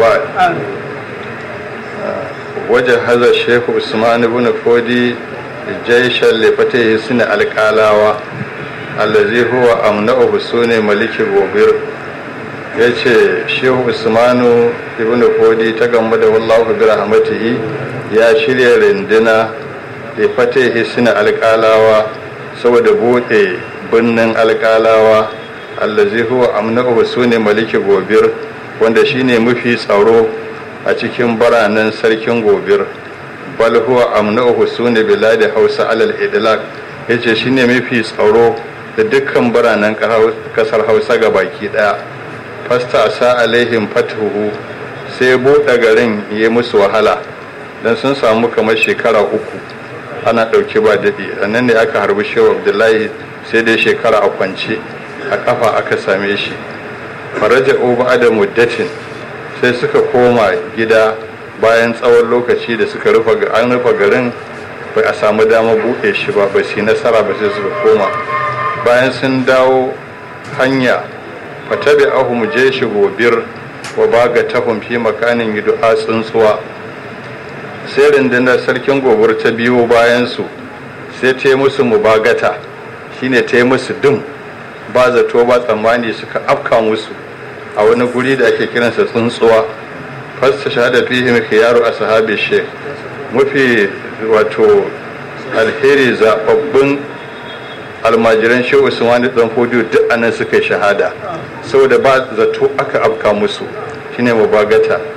وبعد وجهز الشيخ عثمان بن فودي جيشا لفتح سن القالاوة الذي هو أمنعه سوني ملك بوبير ya ce shehu usmanu ibn fodi ta gamba da wallahu bi rahmatihi ya shirya rindina da fata hisina alƙalawa saboda buɗe birnin alƙalawa allazi huwa amna'u sune maliki gobir wanda shine mafi tsaro a cikin baranen sarkin gobir bal huwa amna'u sune biladi hausa alal idlaq yace shine mafi tsaro da dukkan biranen kasar hausa ga baki daya fasta sa alaihim fatuhu sai buɗe garin ya musu wahala don sun samu kamar shekara uku ana ɗauki ba daɗi a nan ne aka harbi shehu abdullahi sai dai shekara a kwance a ƙafa aka same shi faraja uba da muddatin sai suka koma gida bayan tsawon lokaci da suka rufe an rufe garin bai a samu dama buɗe shi ba ba su nasara ba sai suka koma bayan sun dawo hanya fatabi ahum jeshi gobir wa baga tahum fi makanin du'a tsuntsuwa sai rundunar sarkin gobir ta biyo bayan su sai ta yi musu mubagata shine ta yi musu dum ba zato ba tsammani suka afka musu a wani guri da ake kiransa tsuntsuwa fasta shahada fihim khiyaru ashabi sheikh mafi wato alheri zababbin almajiran shehu usman dan fodiyo duk anan suka yi shahada saboda ba zato aka afka musu shine mubagata